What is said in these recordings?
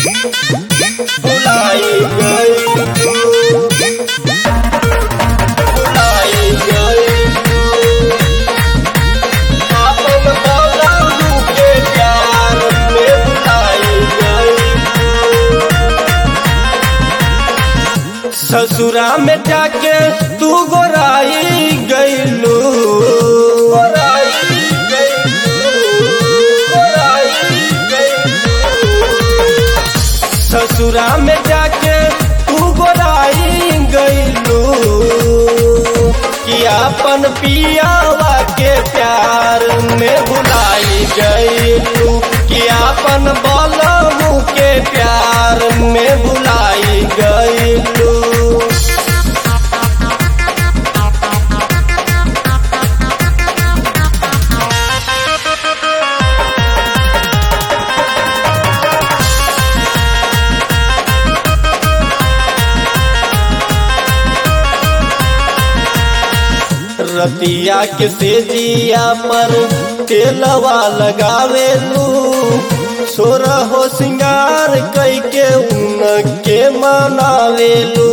भुलाई गई भुलाई गई आपन बाबू के प्यार में भुलाई गई ससुरा में जाके तू गोराई गईलू गोराई गईलू गोराई गईलू ससुरा में जाके तू गोराई गईलू कि अपन पियावा के प्यार में भुलाई गईलू कि अपन बलमू के प्यार में भुलाई गईलू रतिया के तेजिया पर तेलवा लगावेलू सोरा हो सिंगार कई के उन के मनावेलू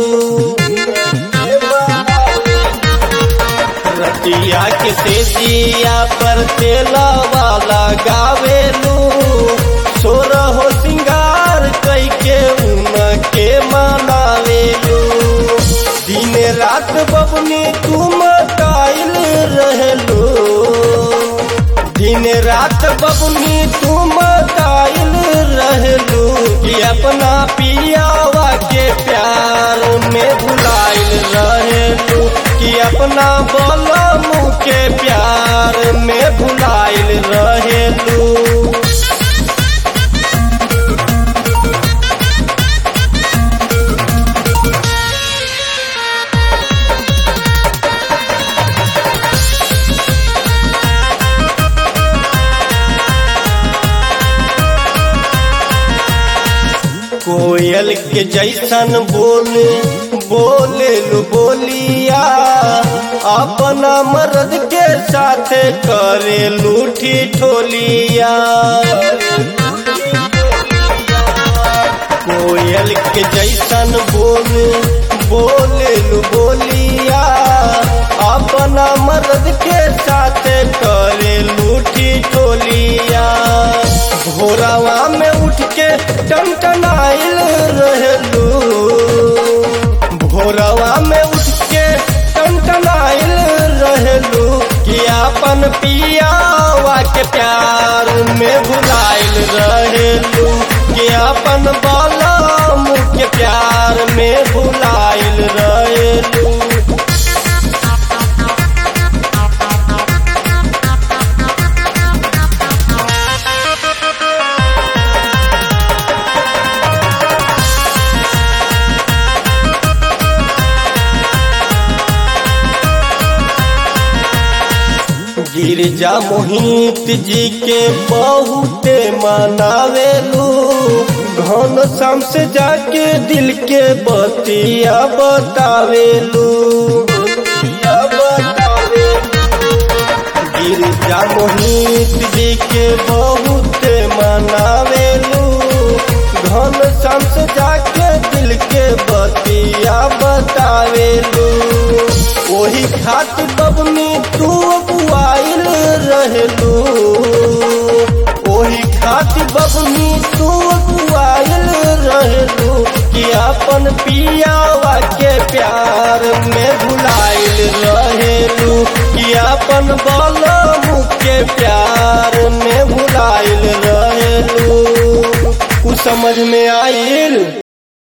रतिया के तेजिया पर तेलवा लगावेलू सोरा हो सिंगार कई के उन के मनावेलू दिन रात बबनी तुम कायल रहलो दिन रात बबनी तुम कायल रहलो कि अपना पियावा के प्यार में भुलाइल रहलो कि अपना बलमू के प्यार में भुलाइल रहलो कोयल के जैसन बोले बोले लू बोलिया अपना मर्द के साथ करे लूठी ठोलिया कोयल के जैसन बोले बोले लू बोलिया अपना मर्द के साथ करे लूठी ठोलिया भोरावा में उठ के टनटनाइल रहलू भोरावा में उठ के टनटनाइल रहलू कि अपन पियावा के प्यार में भुलाइल रहलू कि अपन बलम के प्यार में भुलाइल रहलू गिरजा मोहित जी के बहुते मनावेलू घन शाम से जाके दिल के बतिया बतावेलू गिरजा मोहित जी के बहुते मनावेलू घन शाम से जाके दिल के बतिया बतावेलू वही खातिर बबनी तू अगुआइल रहलू वही खातिर बबनी तू अगुआइल रहलू कि अपन पियावा के प्यार में भुलाइल रहलू कि अपन बलमू के प्यार में भुलाइल रहलू कुछ समझ में आइल